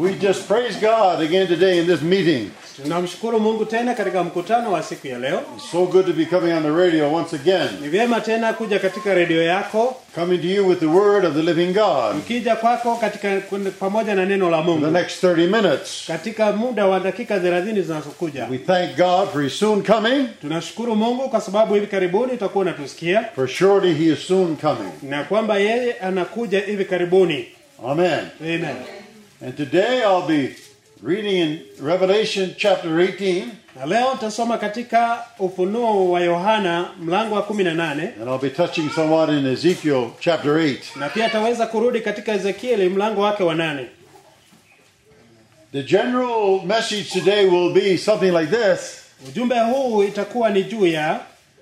We just praise God again today in this meeting. Tunamshukuru Mungu tena katika mkutano wa siku ya leo. It's so good to be coming on the radio once again, Ni vyema tena kuja katika redio yako, coming to you with the word of the living God mkija kwako katika pamoja na neno la for the Mungu next 30 minutes. katika muda wa dakika 30 zinazokuja. We thank God for his soon coming, Tunashukuru Mungu kwa sababu hivi karibuni utakuwa unatusikia for surely he is soon coming. na kwamba yeye anakuja hivi karibuni. Amen. Amen. And today I'll be reading in Revelation chapter 18, Na leo tutasoma katika Ufunuo wa Yohana mlango wa 18 and I'll be touching somewhat in Ezekiel chapter 8. na pia ataweza kurudi katika Ezekieli mlango wake wa nane. The general message today will be something like this Ujumbe huu itakuwa ni juu ya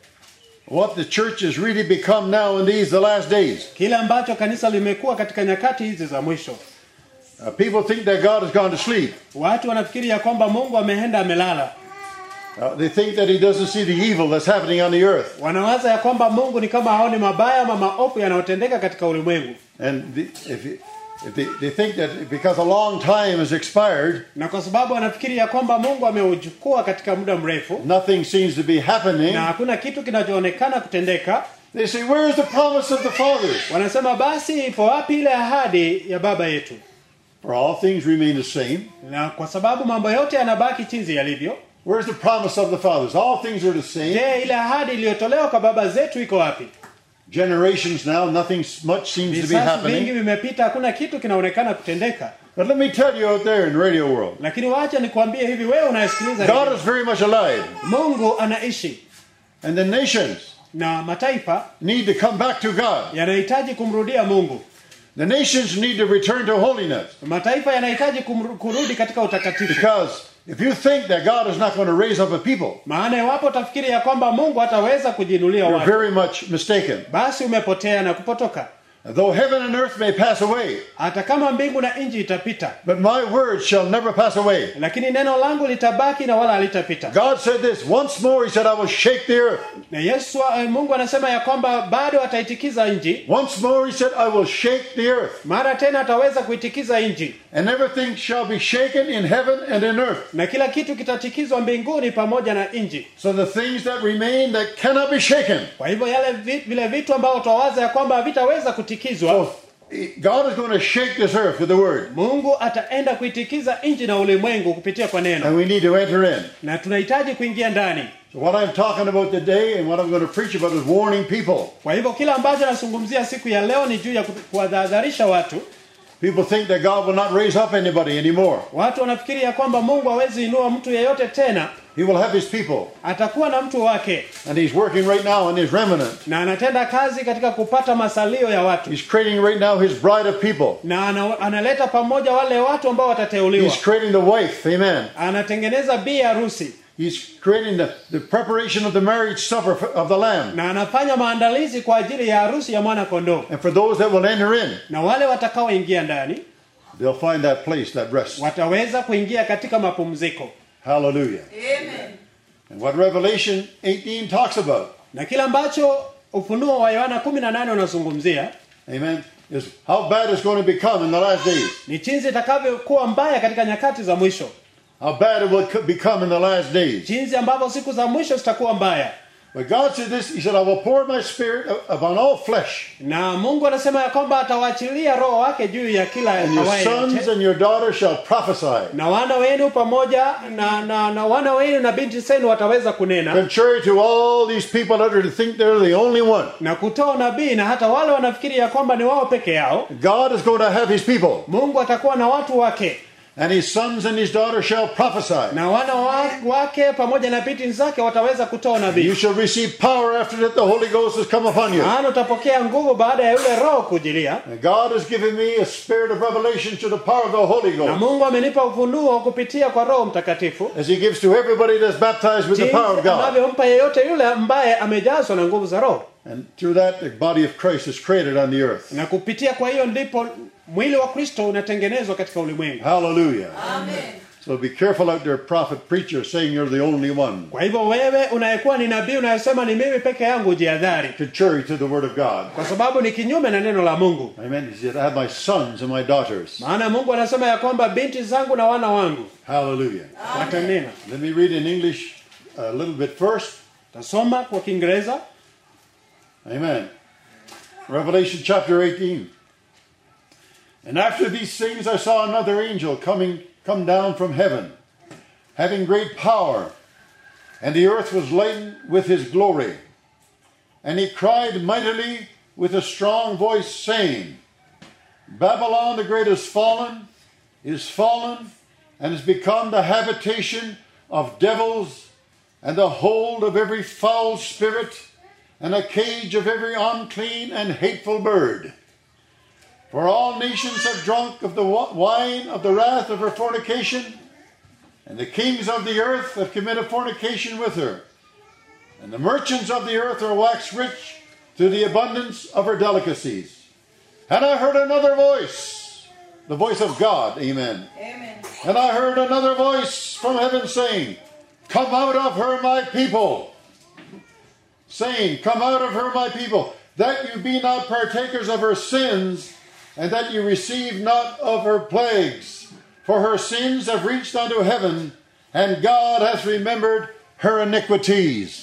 what the church has really become now in these the last days. kile ambacho kanisa limekuwa katika nyakati hizi za mwisho. Uh, people think that God has gone to sleep. Watu wanafikiri ya kwamba Mungu ameenda amelala. Uh, they think that he doesn't see the evil that's happening on the earth. Wanawaza ya kwamba Mungu ni kama haoni mabaya ama maovu yanayotendeka katika ulimwengu, And the, if, if they, they think that because a long time has expired, na kwa sababu wanafikiri ya kwamba Mungu ameuchukua katika muda mrefu nothing seems to be happening. na hakuna kitu kinachoonekana kutendeka, They say, Where's the promise of the fathers? wanasema basi ipo wapi ile ahadi ya baba yetu? For all things remain the same. Na kwa sababu mambo yote yanabaki jinsi yalivyo, Where's the promise of the fathers? All things are the same. je, ile ahadi iliyotolewa kwa baba zetu iko wapi? Generations now, nothing s- much seems to be Visasi vingi happening. vimepita, hakuna kitu kinaonekana kutendeka. But let me tell you out there in the radio world, Lakini wacha nikwambie hivi, wewe unayesikiliza God redio, is very much alive. Mungu anaishi And the nations na mataifa need to come back to God. yanahitaji kumrudia Mungu. The nations need to return to holiness. Mataifa yanahitaji kumru- kurudi katika utakatifu, Because if you think that God is not going to raise up a people, maana iwapo utafikiri ya kwamba Mungu hataweza kujiinulia you're watu, very much mistaken. basi umepotea na kupotoka. Though heaven and earth may pass away, Hata kama mbingu na nchi itapita, but my words shall never pass away. lakini neno langu litabaki na wala halitapita. God said this once more. He said, I will shake the earth. Na Yesu eh, Mungu anasema ya kwamba bado ataitikiza nchi, Once more, he said, I will shake the earth. mara tena ataweza kuitikiza nchi, And everything shall be shaken in heaven and in earth. na kila kitu kitatikizwa mbinguni pamoja na nchi. So the things that remain that cannot be shaken. Kwa hivyo yale vi- vile vitu ambavyo twawaza ya kwamba havitaweza kutikizwa, So God is going to shake this earth with the word. Mungu ataenda kuitikiza nchi na ulimwengu kupitia kwa neno, And we need to enter in. na tunahitaji kuingia ndani. So what I'm talking about today and what I'm going to preach about is warning people. Kwa hivyo kila ambacho nazungumzia siku ya leo ni juu ya ku- kuwadhadharisha watu. People think that God will not raise up anybody anymore. Watu wanafikiri ya kwamba Mungu hawezi inua mtu yeyote tena, He will have his people. atakuwa na mtu wake, And he's working right now on his remnant. na anatenda kazi katika kupata masalio ya watu, He's creating right now his bride of people. na ana, analeta pamoja wale watu ambao watateuliwa, He's creating the wife. Amen. anatengeneza bi harusi, He's creating the, the preparation of the marriage supper of the Lamb. na anafanya maandalizi kwa ajili ya harusi ya mwana kondoo, And for those that will enter in, na wale watakaoingia ndani they'll find that place, that rest. wataweza kuingia katika mapumziko. Hallelujah. Amen. And what Revelation 18 talks about, Na kila ambacho Ufunuo wa Yohana 18 unazungumzia amen, is how bad it's going to become in the last days. ni jinsi itakavyokuwa mbaya katika nyakati za mwisho, How bad it will co- become in the last days. jinsi ambavyo siku za mwisho zitakuwa mbaya. But God said this, He said, I will pour my spirit upon all flesh. Na Mungu anasema ya kwamba atawaachilia roho wake juu ya kila And your awaye sons yote, and your daughters shall prophesy. na wana wenu pamoja na, na, na wana wenu na binti zenu wataweza kunena Contrary to all these people that are to think they're the only one. na kutoa unabii, na hata wale wanafikiri ya kwamba ni wao peke yao. God is going to have his people. Mungu atakuwa na watu wake And his sons and his daughters shall prophesy. na wana wa- wake pamoja na binti zake wataweza kutoa You unabii. shall receive power after that the Holy Ghost has come upon you. Maana utapokea nguvu baada ya yule roho kujilia. And God has given me a spirit of revelation to the power of the Holy Na Ghost. Mungu amenipa ufunuo kupitia kwa Roho Mtakatifu, As he gives to everybody that's baptized with the jinsi power of God. anavyompa yeyote yule ambaye amejazwa na nguvu za Roho, And through that, the body of Christ is created on the earth. na kupitia kwa hiyo ndipo mwili wa Kristo unatengenezwa katika ulimwengu. Hallelujah. Amen. So be careful out there, prophet, preacher, saying you're the only one. kwa hivyo wewe unayekuwa ni nabii unayesema ni mimi peke yangu jihadhari Contrary to the word of God. kwa sababu ni kinyume na neno la mungu Amen. He said, I have my sons and my daughters. maana mungu anasema ya kwamba binti zangu na wana wangu Hallelujah. watanena Let me read in English a little bit first. tasoma kwa kiingereza Amen. Revelation chapter 18. And after these things I saw another angel coming come down from heaven, having great power, and the earth was laden with his glory. And he cried mightily with a strong voice, saying, Babylon the great is fallen, is fallen, and has become the habitation of devils, and the hold of every foul spirit, and a cage of every unclean and hateful bird. For all nations have drunk of the wa- wine of the wrath of her fornication, and the kings of the earth have committed fornication with her. And the merchants of the earth are waxed rich through the abundance of her delicacies. And I heard another voice, the voice of God, amen. Amen. And I heard another voice from heaven saying, Come out of her, my people. Saying, Come out of her, my people, that you be not partakers of her sins, and that you receive not of her plagues. For her sins have reached unto heaven, and God hath remembered her iniquities.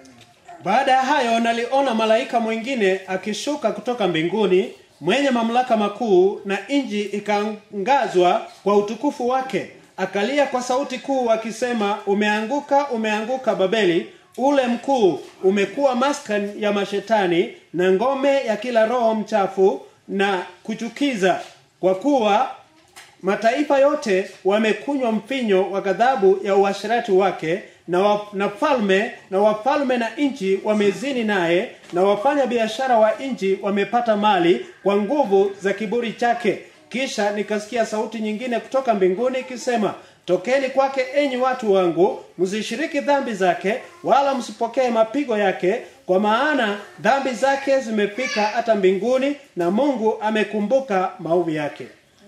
baada ya hayo naliona malaika mwingine akishuka kutoka mbinguni mwenye mamlaka makuu na nji ikaangazwa kwa utukufu wake akalia kwa sauti kuu akisema umeanguka umeanguka babeli ule mkuu umekuwa maskan ya mashetani na ngome ya kila roho mchafu na kuchukiza kwa kuwa mataifa yote wamekunywa mpinyo wa ghadhabu ya uasherati wake na, wa, na falme na wafalme na nchi wamezini naye na wafanya biashara wa nchi wamepata mali kwa nguvu za kiburi chake kisha nikasikia sauti nyingine kutoka mbinguni ikisema tokeni kwake enyi watu wangu msishiriki dhambi zake wala msipokee mapigo yake kwa maana dhambi zake zimefika hata mbinguni na mungu amekumbuka maovu yake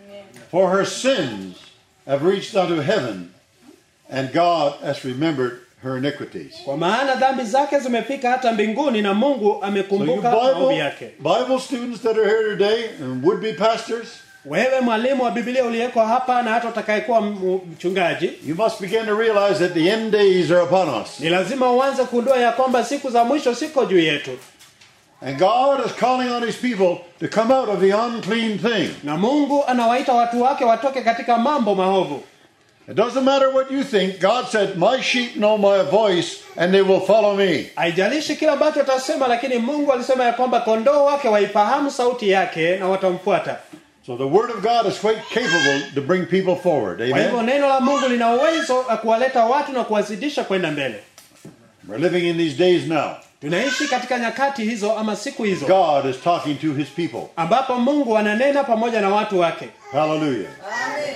For her sins have reached unto heaven, and God hath remembered her iniquities. kwa maana dhambi zake zimefika hata mbinguni na mungu So you amekumbuka maovu Bible, yake Bible students that are here today and would-be pastors, wewe mwalimu wa biblia uliyeko hapa na hata utakayekuwa m- mchungaji you must begin to realize that the end days are upon us. ni lazima uanze kugundua ya kwamba siku za mwisho siko juu yetu And God is calling on his people to come out of the unclean thing. na mungu anawaita watu wake watoke katika mambo maovu It doesn't matter what you think. God said, My sheep know my voice and they will follow me. haijalishi kila ambacho atasema lakini mungu alisema ya kwamba kondoo wake waifahamu sauti yake na watamfuata So the word of God is quite capable to bring people forward. kwa hivyo Amen. neno la mungu lina uwezo wa kuwaleta watu na kuwazidisha kwenda mbele We're living in these days now. tunaishi katika nyakati hizo ama siku hizo God is talking to his people. ambapo mungu ananena pamoja na watu wake Hallelujah. Amen.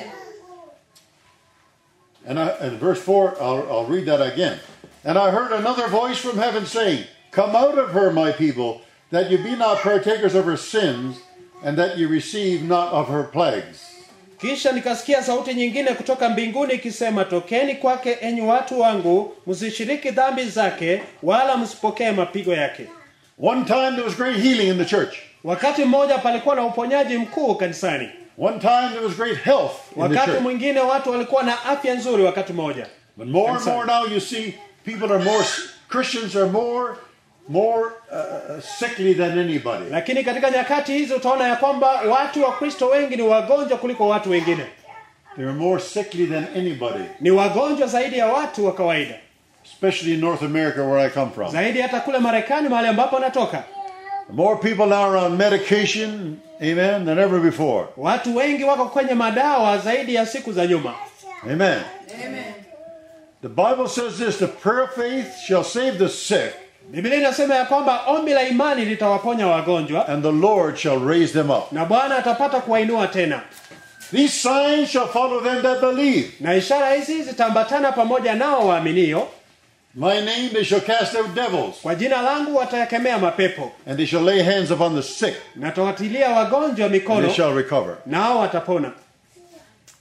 And, I, and verse 4, I'll, I'll read that again. And I heard another voice from heaven saying, Come out of her, my people, that you be not partakers of her sins, and that you receive not of her plagues. kisha nikasikia sauti nyingine kutoka mbinguni ikisema tokeni kwake enyi watu wangu msishiriki dhambi zake wala msipokee mapigo yake One time there was great healing in the church. wakati mmoja palikuwa na uponyaji mkuu kanisani One time there was great health in the wakati church. mwingine watu walikuwa na afya nzuri wakati mmoja But more and Inside. more now you see people are more, Christians are more, more uh, sickly than anybody. lakini katika nyakati hizi utaona ya kwamba watu wa kristo wengi ni wagonjwa kuliko watu wengine They're more sickly than anybody, ni wagonjwa zaidi ya watu wa kawaida especially in North America where I come from. zaidi hata kule marekani mahali ambapo anatoka More people now are on medication, amen, than ever before. watu wengi wako kwenye madawa zaidi ya siku za nyuma Amen. Amen. The Bible says this the prayer of faith shall save the sick, biblia inasema ya kwamba ombi la imani litawaponya wagonjwa and the Lord shall raise them up. na bwana atapata kuwainua tena These signs shall follow them that believe. na ishara hizi zitaambatana pamoja nao waaminio My name they shall cast out devils, kwa jina langu watayakemea mapepo and they shall lay hands upon the sick, na tawatilia wagonjwa and mikono they shall recover. nao watapona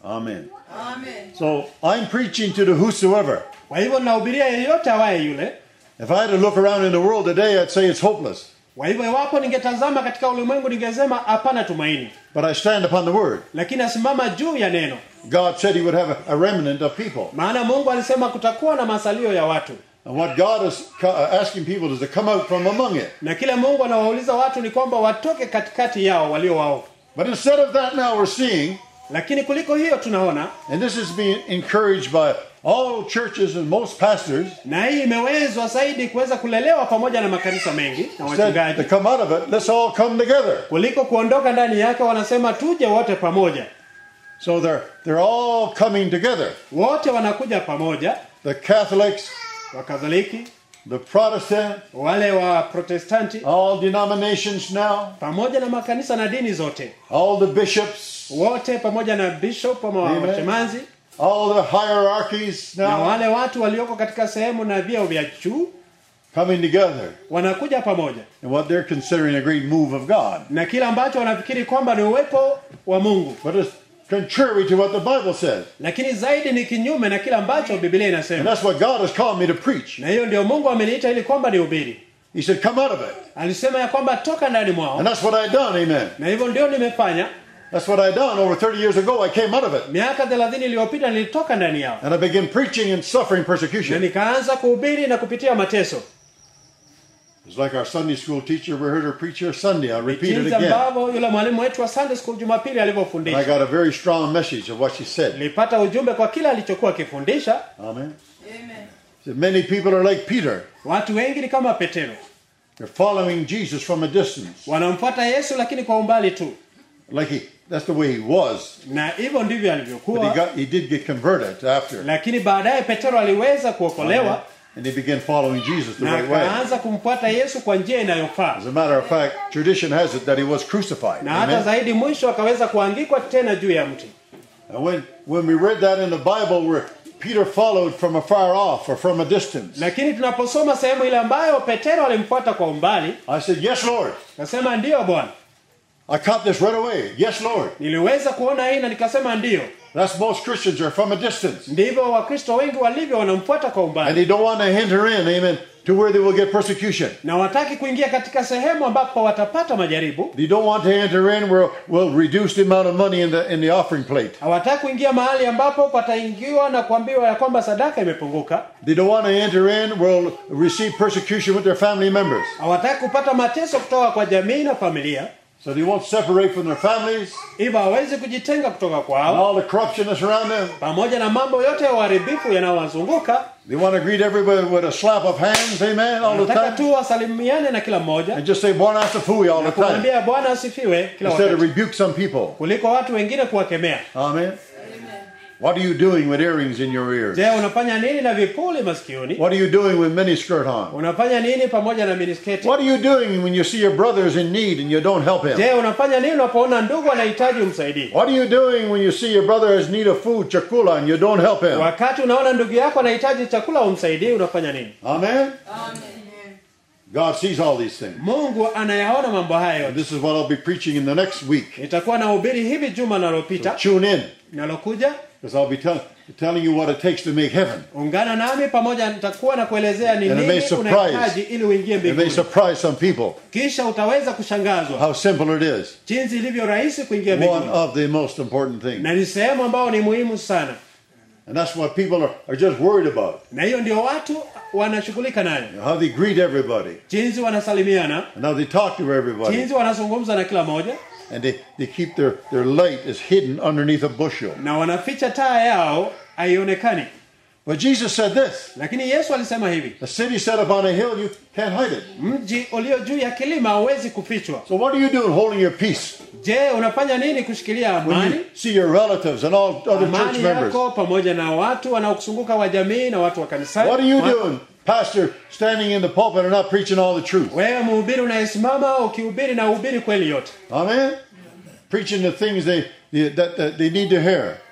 Amen. Amen. So I'm preaching to the whosoever. kwa hivyo ninahubiria yeyote awaye yule If I had to look around in the world today, I'd say it's hopeless. kwa hivyo iwapo ningetazama katika ulimwengu ningesema hapana tumaini But I stand upon the word. lakini asimama juu ya neno God said he would have a, a remnant of people. maana mungu alisema kutakuwa na masalio ya watu And what God is co- uh, asking people is to come out from among it. na kile mungu anawauliza watu ni kwamba watoke katikati yao walio waovu But instead of that, now we're seeing, lakini kuliko hiyo tunaona and this is being encouraged by all churches and most pastors, na hii imewezwa zaidi kuweza kulelewa pamoja na makanisa mengi na said to wachungaji come out of it, let's all come together. kuliko kuondoka ndani yake wanasema tuje wote pamoja So they're, they're all coming together. wote wanakuja pamoja The Catholics, wakatholiki the Protestant, wale wa protestanti all denominations now, pamoja na makanisa na dini zote all the bishops, wote pamoja na bishop ama Amen. washemanzi all the hierarchies na now wale watu walioko katika sehemu na vyeo vya juu coming together wanakuja pamoja in what they're considering a great move of God. na kile ambacho wanafikiri kwamba ni uwepo wa mungu But it's contrary to what the Bible says. lakini zaidi ni kinyume na kile ambacho biblia And inasema that's what God has called me to preach. na hiyo ndio mungu ameniita ili kwamba ni ubiri He said, Come out of it. alisema ya kwamba toka ndani mwao And that's what I done, amen. na hivyo ndio nimefanya That's what I done over 30 years ago. I came out of it. miaka thelathini iliyopita nilitoka ndani yao And I began preaching and suffering na persecution. nikaanza kuhubiri na kupitia mateso It's like our Sunday school teacher, we heard her preach here Sunday. I'll repeat it jinsi again. ambavyo yule mwalimu wetu wa sunday school jumapili And I alivyofundisha got a very strong message of what she said. nilipata ujumbe kwa kile alichokuwa akifundisha Amen. Amen. Said, Many people are like Peter. watu wengi ni kama petero They're following Jesus from a distance. wanamfuata yesu lakini kwa umbali tu Like he, that's the way he was. na hivyo ndivyo But he, alivyokuwa got, he did get converted after. lakini baadaye petero aliweza kuokolewa And he began following Jesus the na right way. akaanza kumfuata yesu kwa njia inayofaa As a matter of fact, tradition has it that he was crucified. na hata Amen. zaidi mwisho akaweza kuangikwa tena juu ya mti And when, when we read that in the Bible where Peter followed from afar off or from a distance, lakini tunaposoma sehemu ile ambayo petero alimfuata kwa umbali I said, Yes, Lord. akasema ndiyo bwana I caught this right away. Yes, Lord. niliweza kuona hii na nikasema ndiyo That's most Christians are from a distance. ndivyo wakristo wengi walivyo wanamfuata kwa And umbali they don't want to enter in, amen, to where they will get persecution. na wataki kuingia katika sehemu ambapo watapata majaribu They don't want to enter in where we'll reduce the amount of money in the in the offering plate. hawataki kuingia mahali ambapo pataingiwa na kuambiwa ya kwamba sadaka imepunguka They don't want to enter in where we'll receive persecution with their family members. hawataki kupata mateso kutoka kwa jamii na familia So they won't separate from their families hivyo hawezi kujitenga kutoka and kwao all the corruption that's around them. pamoja na mambo yote ya uharibifu yanayowazunguka They want to greet everybody with a slap of hands, amen, all the nataka time. tu wasalimiane na kila mmoja And just say, Bwana Asafui all the time. kumwambia bwana asifiwe kila Instead of wakati rebuke some people. kuliko watu wengine kuwakemea Amen. What are you doing with earrings in your ears? je unafanya nini na vipuli masikioni What are you doing with miniskirt on? unafanya nini pamoja na minisketi What are you doing when you see your brother is in need and you don't help him? je unafanya nini unapoona ndugu anahitaji umsaidie What are you doing when you see your brother has need of food, chakula, and you don't help him? wakati unaona ndugu yako anahitaji chakula umsaidie unafanya nini Amen. Amen. God sees all these things. mungu anayaona mambo haya And yote this is what I'll be preaching in the next week. nitakuwa na ubiri hivi juma nalopita Tune in, nalokuja because I'll be tell- telling you what it takes to make heaven. ungana nami pamoja nitakuwa na kuelezea ni And it may nini surprise. unahitaji ili uingie It may mbinguni surprise some people kisha utaweza kushangazwa how simple it is. jinsi ilivyo rahisi kuingia One mbinguni of the most important things. na ni sehemu ambayo ni muhimu sana And that's what people are, are just worried about. na hiyo ndio watu wanashughulika nayo How they greet everybody. jinsi wanasalimiana And how they talk to everybody. jinsi wanazungumza na kila moja And they, they keep their, their light is hidden underneath a bushel. na wanaficha taa yao haionekani But Jesus said this. lakini yesu alisema hivi A city set upon a hill, you can't hide it. mji ulio juu ya kilima hauwezi kufichwa So what are you doing holding your peace je unafanya nini kushikilia when amani you see your relatives and all other church amani members? yako pamoja na watu wanaokusunguka wa jamii na watu wa kanisani What are you Wa- doing, pastor, standing in the pulpit and not preaching all the truth? wewe mhubiri unayesimama ukihubiri na uhubiri kweli yote Amen? Preaching the things they, they- that, that they need to hear.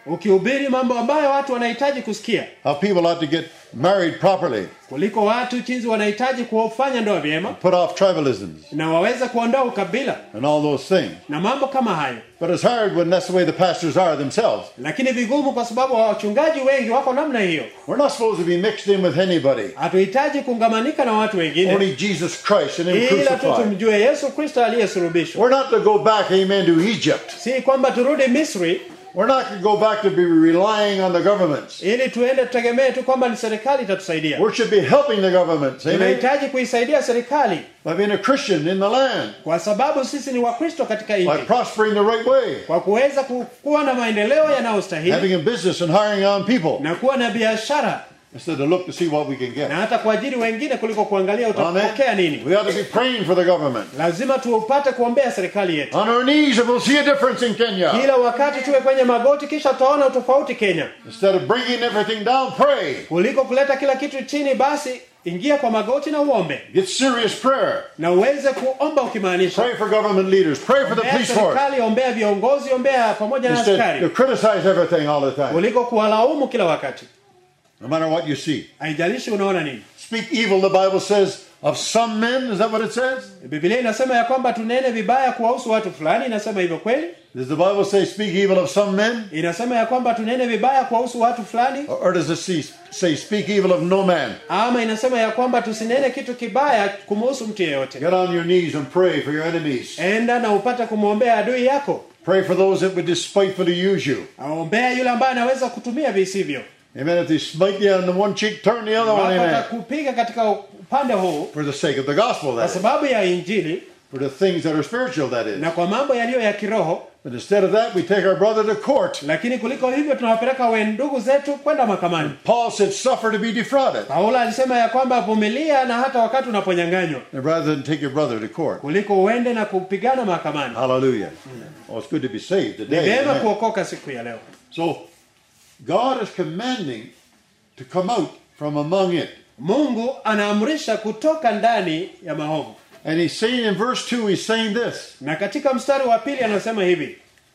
ukihubiri mambo ambayo watu wanahitaji kusikia how people ought to get married properly, kuliko watu jinsi wanahitaji kufanya ndoa vyema put off tribalisms, na waweze kuondoa ukabila and all those things. na mambo kama hayo But it's hard when that's the way the pastors are themselves. lakini vigumu kwa sababu wachungaji wengi wako namna hiyo We're not supposed to be mixed in with anybody. hatuhitaji kungamanika na watu wengine Only Jesus Christ and Him ila tu crucified. tumjue yesu kristo aliyesulubishwa We're not to go back, amen, to Egypt. si kwamba turudi misri We're not to go back to be relying on the governments. ili tuende tutegemee tu kwamba ni serikali itatusaidia We should be helping the governments, amen, tunahitaji kuisaidia serikali by being a Christian in the land, kwa sababu sisi ni wakristo katika by nchi prospering the right way, kwa kuweza ku- kuwa na maendeleo yanayostahili having a business and hiring on people, na kuwa na biashara instead of look to see what we can get. na hata kuajiri wengine kuliko kuangalia Amen. utapokea nini We ought to be praying for the government. lazima tupate kuombea serikali yetu On our knees, and we'll see a difference in Kenya. kila wakati tuwe kwenye magoti kisha tutaona utofauti kenya Instead of bringing everything down, pray. kuliko kuleta kila kitu chini basi ingia kwa magoti na uombe Get serious prayer. na uweze kuomba ukimaanisha Pray for government leaders. Pray for the ombea police force. serikali ombea viongozi ombea pamoja na Instead to askari criticize everything all the time. kuliko kuwalaumu kila wakati No matter what you see. haijalishi unaona nini Speak evil, the Bible says, of some men. Is that what it says? biblia inasema ya kwamba tunene vibaya kuwahusu watu fulani inasema hivyo kweli Does the Bible say speak evil of some men? inasema ya kwamba tunene vibaya kuwahusu watu fulani Or, or does it see, say speak evil of no man? ama inasema ya kwamba tusinene kitu kibaya kumuhusu mtu yeyote Get on your knees and pray for your enemies. enda na upate kumwombea adui yako Pray for those that would despitefully use you. aombea yule ambaye anaweza kutumia visivyo Amen. If they smite you on the one cheek, turn the other one. Wapata Amen. kupiga katika upande huu For the sake of the gospel, kwa that is. sababu ya injili For the things that are spiritual, that is. na kwa mambo yaliyo ya kiroho But instead of that, we take our brother to court. lakini kuliko hivyo tunawapeleka we ndugu zetu kwenda mahakamani Paul said, suffer to be defrauded. paulo alisema ya kwamba vumilia na hata wakati unaponyanganywa Rather than take your brother to court. kuliko uende na kupigana mahakamani Hallelujah. Oh, it's good to be saved ni today. vyema Amen. kuokoka siku ya leo So, God is commanding to come out from among it. mungu anaamrisha kutoka ndani ya maovu And he's saying in verse 2, he's saying this na katika mstari wa pili anasema hivi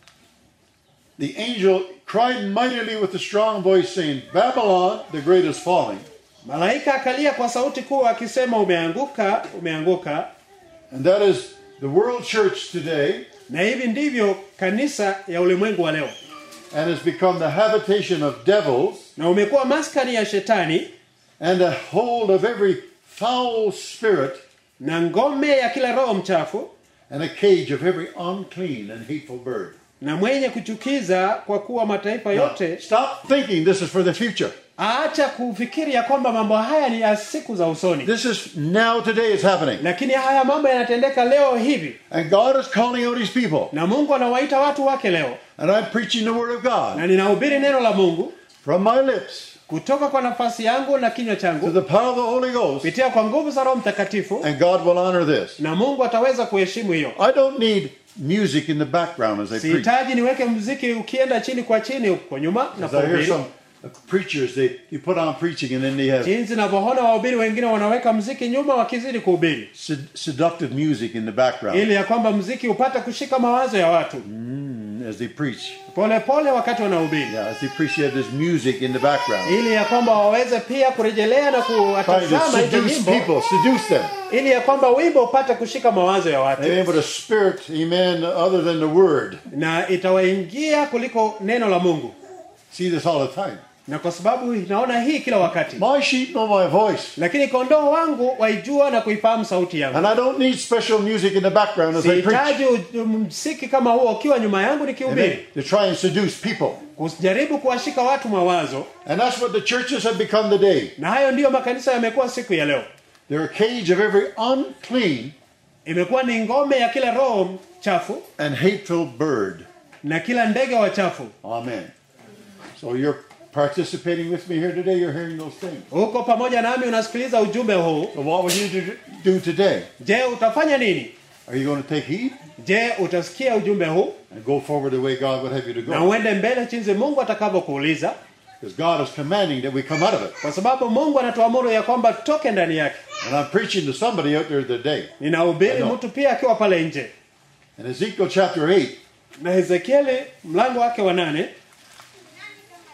The angel cried mightily with a strong voice, saying, Babylon, the great is falling, malaika akalia kwa sauti kuu akisema umeanguka umeanguka and that is the world church today, na hivi ndivyo kanisa ya ulimwengu wa leo and has become the habitation of devils na umekuwa maskani ya shetani and a hold of every foul spirit na ngome ya kila roho mchafu and a cage of every unclean and hateful bird. na mwenye kuchukiza kwa kuwa mataifa Now, yote stop thinking this is for the future. aacha kufikiri ya kwamba mambo haya ni ya siku za usoni This is now, today, it's happening. lakini haya mambo yanatendeka leo hivi And God is calling out His people. na mungu anawaita watu wake leo And I'm preaching the Word of God na ninahubiri neno la mungu from my lips kutoka kwa nafasi yangu na kinywa to changu the power of the Holy Ghost. kupitia kwa nguvu za roho mtakatifu And God will honor this. na mungu ataweza kuheshimu hiyo I don't need music in the background as I preach. sihitaji niweke mziki ukienda chini kwa chini huko nyuma na As I hear kuhubiri some preachers, they, you put on preaching and then they have jinsi navyoona wahubiri wengine wanaweka mziki nyuma wakizidi kuhubiri sed- seductive music in the background ili ya kwamba mziki upate kushika mawazo ya watu as they preach. polepole pole wakati wanahubiri Yeah, as they preach, you have this music in the background. ili ya kwamba waweze pia kurejelea na Trying to kuwatazama hizo seduce nyimbo people, seduce them. ili ya kwamba wimbo upate kushika mawazo ya watu Amen. But a spirit, amen, other than the word. na itawaingia kuliko neno la mungu See this all the time. na kwa sababu naona hii kila wakati My sheep know my voice. lakini kondoo wangu waijua na kuifahamu sauti yangu And I don't need special music in the background as I preach. sihitaji u- msiki kama huo ukiwa nyuma yangu Amen. nikihubiri To try and seduce people. kujaribu kuwashika watu mawazo And that's what the churches have become today. na hayo ndiyo makanisa yamekuwa siku ya leo They're a cage of every unclean imekuwa ni ngome ya kila roho chafu and hateful bird. na kila ndege wa chafu Amen. So you're participating with me here today. You're hearing those things. huko pamoja nami unasikiliza ujumbe huu So what will you do, do today? je utafanya nini Are you going to take heed je utasikia ujumbe huu and go forward the way God would have you to na go? uende mbele jinsi mungu atakavyokuuliza Because God is commanding that we come out of it. kwa sababu mungu anatuamuru ya kwamba tutoke ndani yake And I'm preaching to somebody out there today. ninahubiri I know. mtu pia akiwa pale nje In Ezekiel chapter 8, na hezekieli mlango wake wa nane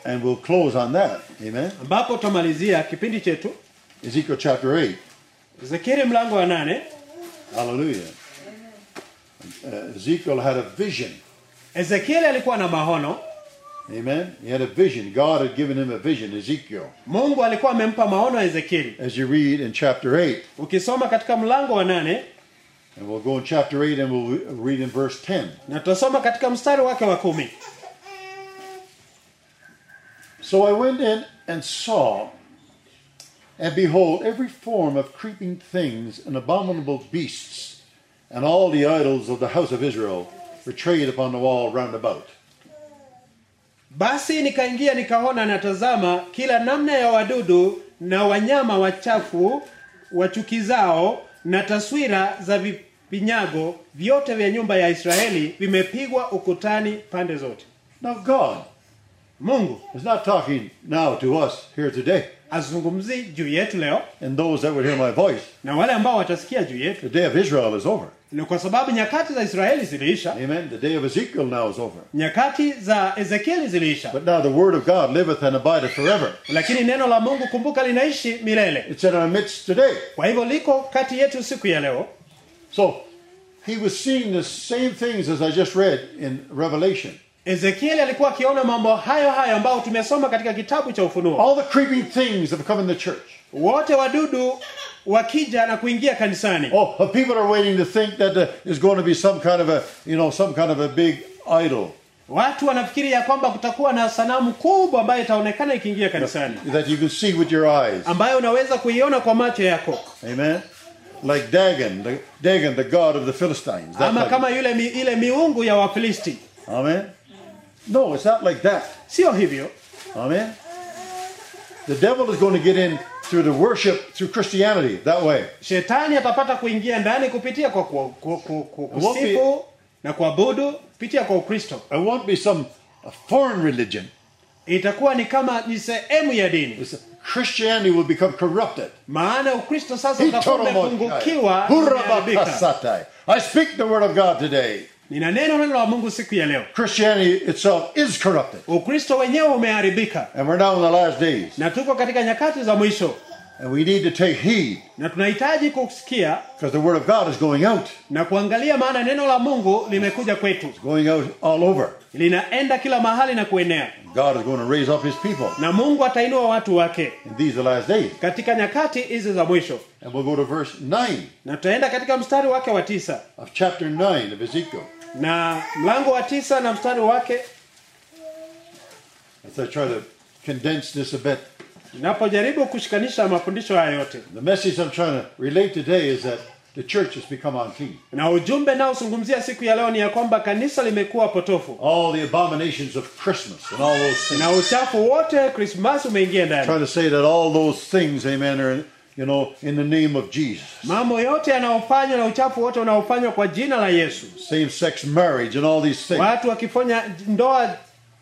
and we'll close on that. Amen. ambapo tutamalizia kipindi chetu Ezekiel chapter 8. Ezekieli mlango wa nane. Hallelujah. Uh, Ezekiel had a vision. Ezekieli alikuwa na mahono. Amen. He had a vision. God had given him a vision, Ezekiel. Mungu alikuwa amempa maono ya Ezekieli. As you read in chapter 8, Ukisoma katika mlango wa nane and we'll go in chapter 8 and we'll re- read in verse 10. na tutasoma katika mstari wake wa kumi. So I went in and saw, and behold, every form of creeping things and abominable beasts, and all the idols of the house of Israel portrayed upon the wall round about. Basi nikaingia nikaona natazama kila namna ya wadudu na wanyama wachafu wachukizao na taswira za vinyago vyote vya nyumba ya Israeli vimepigwa ukutani pande zote. Now, God Mungu is not talking now to us here today azungumzi juu yetu leo and those that would hear my voice. na wale ambao watasikia juu yetu, The day of Israel is over. ni kwa sababu nyakati za Israeli ziliisha, Amen. The day of Ezekiel now is over. nyakati za Ezekieli ziliisha, But now the word of God liveth and abideth forever. lakini neno la Mungu kumbuka, linaishi milele. It's in our midst today. Kwa hivyo liko kati yetu siku ya leo. So he was seeing the same things as I just read in Revelation. Ezekieli alikuwa akiona mambo hayo hayo ambayo tumesoma katika kitabu cha Ufunuo. All the creeping things that have come in the church. Wote wadudu wakija na kuingia kanisani, Oh, but people are waiting to think that uh, there's going to be some kind of a, you know, some kind of a big idol watu wanafikiri ya kwamba kutakuwa na sanamu kubwa ambayo itaonekana ikiingia kanisani, that you can see with your eyes. ambayo unaweza kuiona kwa macho yako, Amen. Like Dagon, the, Dagon, the god of the Philistines. That ama type kama of- yule mi, ile miungu ya Wafilisti. Amen. No, it's not like that. Sio hivyo. Amen. The devil is going to get in through the worship through Christianity that way. Shetani atapata kuingia ndani kupitia kwa ku, ku, ku, ku, It won't be- kusifu na kuabudu kupitia kwa Ukristo. It won't be some a foreign religion. Itakuwa ni kama ni sehemu ya dini, It's Christianity will become corrupted. maana Ukristo sasa utakuwa umepungukiwa, umeharibika. Hurabakasatai. I speak the word of God today. Nina neno neno la Mungu siku ya leo. Christianity itself is corrupted. Ukristo wenyewe umeharibika And we're now in the last days. na tuko katika nyakati za mwisho, And we need to take heed na tunahitaji kusikia because the word of God is going out, na kuangalia, maana neno la Mungu limekuja kwetu, going out all over. linaenda kila mahali na kuenea, God is going to raise up his people na Mungu atainua watu wake in these the last days. katika nyakati hizi za mwisho. And we'll go to verse 9 Na tutaenda katika mstari wake wa tisa of chapter 9 of Ezekiel. na mlango wa tisa na mstari wake, As I try to condense this a bit. ninapojaribu kushikanisha mafundisho haya yote The message I'm trying to relate today is that the church has become unclean. na ujumbe naozungumzia siku ya leo ni ya kwamba kanisa limekuwa potofu All the abominations of Christmas and all those things. na uchafu wote Krismasi umeingia ndani. trying to say that all those things, amen, are, you know, in the name of Jesus. Mambo yote yanayofanywa na uchafu wote unaofanywa kwa jina la Yesu, Same sex marriage and all these things. watu wakifanya ndoa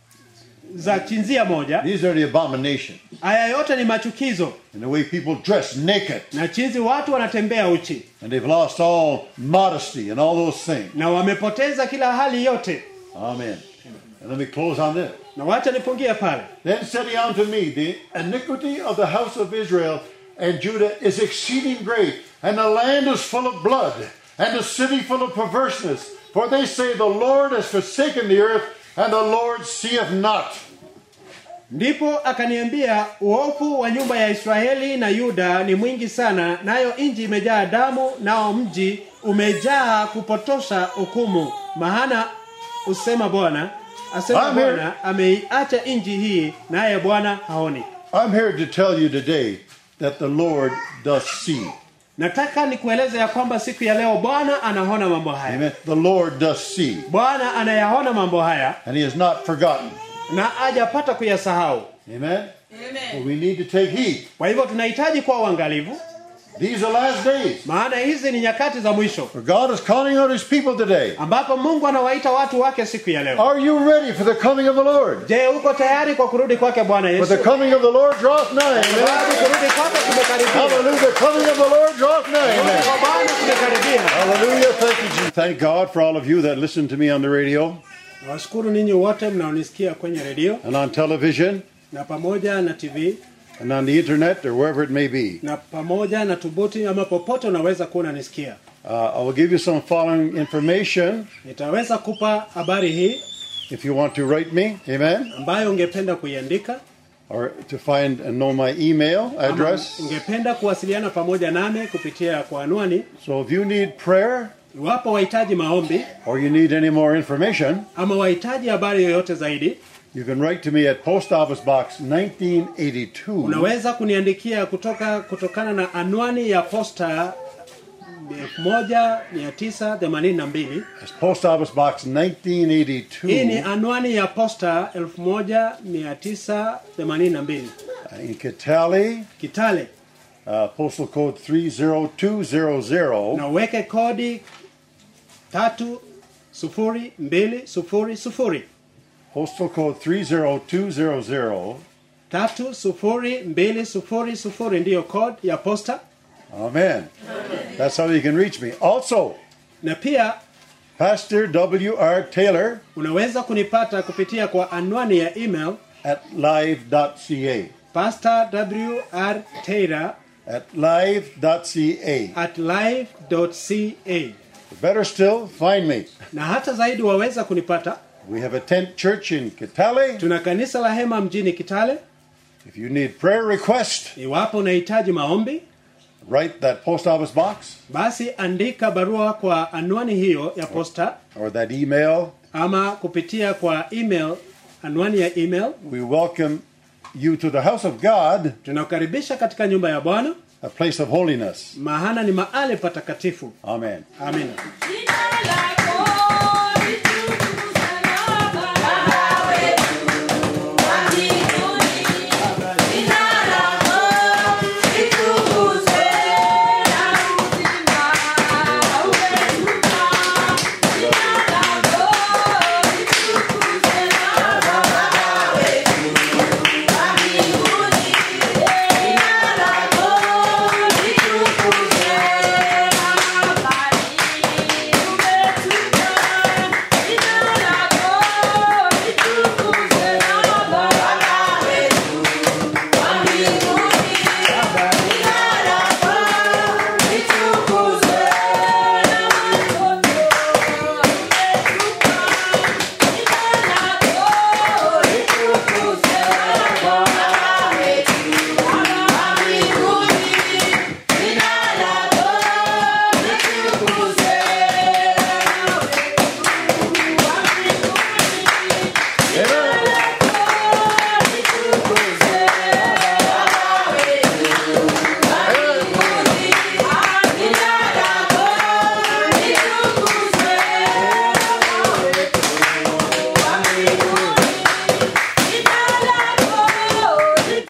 za chinzia moja, These are the abominations. haya yote ni machukizo And the way people dress naked. na chinzi watu wanatembea uchi And they've lost all modesty and all those things. na wamepoteza kila hali yote. Amen. And let me close on this. Na wacha nipungie pale. Then said he unto me, The iniquity of the house of Israel and Judah is exceeding great, and the land is full of blood, and the city full of perverseness. For they say, The Lord has forsaken the earth, and the Lord seeth not. Ndipo akaniambia, uovu wa nyumba ya Israeli na Yuda ni mwingi sana, nayo nchi imejaa damu, nao mji umejaa kupotosha hukumu. Maana usema Bwana, asema I'm here. Bwana, ameiacha nchi hii, naye Bwana haoni. I'm here to tell you today that the Lord does see. Nataka nikueleze ya kwamba siku ya leo Bwana anaona mambo haya. Amen. The Lord does see, Bwana anayaona mambo haya and He has not forgotten. na hajapata kuyasahau. Amen. Amen. But we need to take heed. Kwa hivyo tunahitaji kuwa uangalifu, These are last days. maana hizi ni nyakati za mwisho For God is calling out His people today. ambapo Mungu anawaita watu wake siku ya leo. Are you ready for the coming of the Lord? Je, uko tayari kwa kurudi kwake Bwana For Yesu? the coming of the Lord draweth nigh. Sababu Amen. kurudi kwake kumekaribia. Hallelujah. The coming of the Lord draweth nigh. Kurudi Amen. kwa Bwana kumekaribia. Hallelujah. Thank you, Jesus. Thank God for all of you that listen to me on the radio Nawashukuru ninyi wote mnaonisikia kwenye redio and on television. na pamoja na tv and on the internet or wherever it may be. na pamoja na tubuti ama popote unaweza kuwa unanisikia Uh, I will give you some following information nitaweza kupa habari hii if you want to write me. Amen. ambayo ungependa kuiandika Or to find and know my email ama address. ungependa kuwasiliana pamoja nami kupitia kwa anwani So if you need prayer iwapo wahitaji maombi or you need any more information, ama wahitaji habari yoyote zaidi you can write to me at Post Office Box 1982. unaweza kuniandikia kutoka kutokana na anwani ya posta 1982 It's Post Office Box hii ni 1982 anwani ya posta 1982 in Kitale, kitale uh, postal code 30200. na uweke kodi tatu sufuri mbili sufuri sufuri Postal code 30200. tatu sufuri mbili sufuri sufuri ndiyo code ya posta Amen. That's how you can reach me. Also, na pia Pastor W.R. Taylor unaweza kunipata kupitia kwa anwani ya email at live.ca. pastor wr taylor At live.ca. at live.ca Better still, find me. na hata zaidi waweza kunipata We have a tent church in Kitale. tuna kanisa la hema mjini kitale If you need prayer request, iwapo unahitaji maombi write that post office box basi andika barua kwa anwani hiyo ya posta or that email. ama kupitia kwa email anwani ya email We welcome you to the house of God, tunakukaribisha katika nyumba ya bwana a place of holiness. mahana ni mahali patakatifu Amen. amina Jina lako